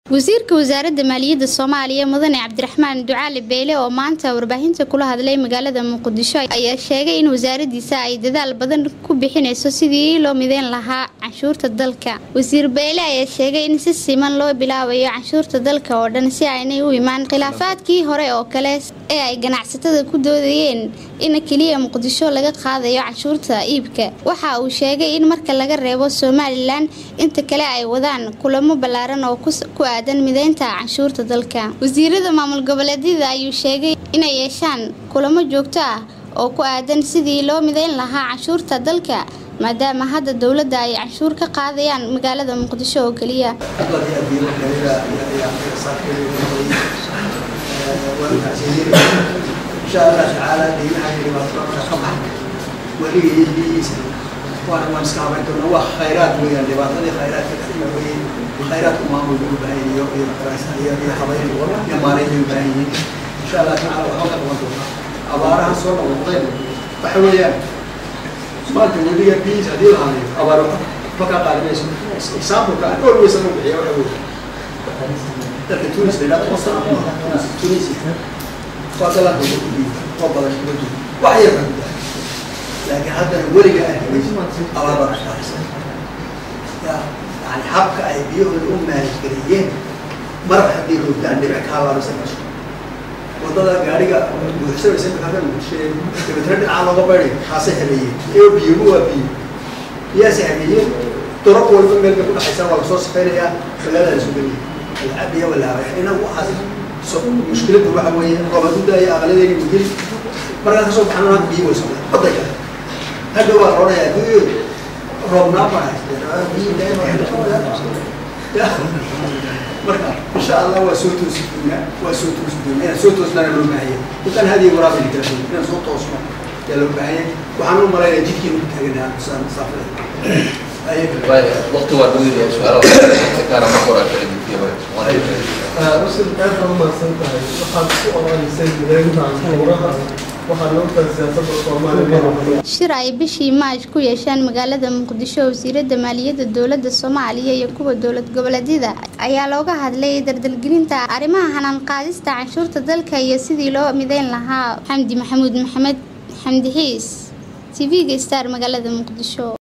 wasiirka wasaaradda maaliyadda soomaaliya mudane cabdiraxmaan ducaali beyle oo maanta warbaahinta kula hadlay magaalada muqdisho ayaa sheegay in wasaaradiisa ay dadaal badan ku bixinayso sidii loo mideyn lahaa canshuurta dalka wasiir beyle ayaa sheegay in si siman loo bilaabayo canshuurta dalka oo dhan si aynay u imaan khilaafaadkii hore oo kale ee ay ganacsatada ku doodayeen in keliya muqdisho laga qaadayo canshuurta iibka waxa uu sheegay in marka laga reebo somalilan inta kale ay wadaan kulamo ballaaran oo ku aadan mideynta canshuurta dalka wasiirada maamul goboleedyada ayuu sheegay inay yeeshaan kulamo joogto ah oo ku aadan sidii loo mideyn lahaa canshuurta dalka maadaama hadda dowladda ay canshuur ka qaadayaan magaalada muqdisho oo keliya insha allah tacaala deymaha dhibaatada ka baxa weliga iyo biyihiisa waana waan iska habayn doonaa waa khayraad weeyaan dhibaatadii khayraadka kadhiga weeye khayraadku maamul bay u baahan yihiin iyo iyo iyo habayn iyo maarayn bay u baahan yihiin insha allah tacaala waxba ka qaban doonaa abaaraha soo noqnoqdeen waxa weeyaan maanta weliga biyihiisa haddii la hadayo abaar ma ka qaadi mayso exampleka aan always anu bixiya waxa weeye dalka tunis la yidhahdo masar tunisia waa dalalka ugu kudhiib oo badan uga jiro wax yar baa gudaha laakiin haddana weliga ay habayso abaar baa dhashtaaraysa ya yani habka ay biyahooda u maalgeliyeen marab haddii roogtaan dhibic kaa laabasa meesha wadada gaariga buuxsanaysa imika muqdishee dabeetana dhinacaa looga bayday kaasay habeeyeen iyo biyuhu waa biyo biyaasay habeeyeen durab walba meel bay ku dhaxaysaa waa lasoo safaynayaa magaalada la soo geliyay alcabiya walaabay inagu waxaas mushkiladda waxa weeye roobadu daaya aqladeeni mugil markaa kasoo baxan maanta biyo way socdaan badayga hadda waa roonaya biyo roobnaa baa marka insha allah waa soo toosi doonaa waa soo toosi doonaa inaan soo toosnaana loo baahanya intaan hadiya waraabini kala doon inaan soo toosno yaa loo baahanya waxaan u malaynaya jidkiinu ku taaganaa masaafada waqti waa dhaweynayaa su-aalo kaana ma qoraa kala gudbiya rusul aad baa umahadsan tahay waxaad ku oolaysay mideynta canshuuraha waxaa loo tahay siyaasadda soomaaliya shir ay bishii maaj ku yeesheen magaalada muqdisho wasiirada maaliyadda dowladda soomaaliya iyo kuwa dowlad goboleedyada ayaa looga hadlay dardalgelinta arrimaha hanaan qaadista canshuurta dalka iyo sidii loo mideyn lahaa xamdi maxamuud maxamed xamdi xiis t v-ga star magaalada muqdisho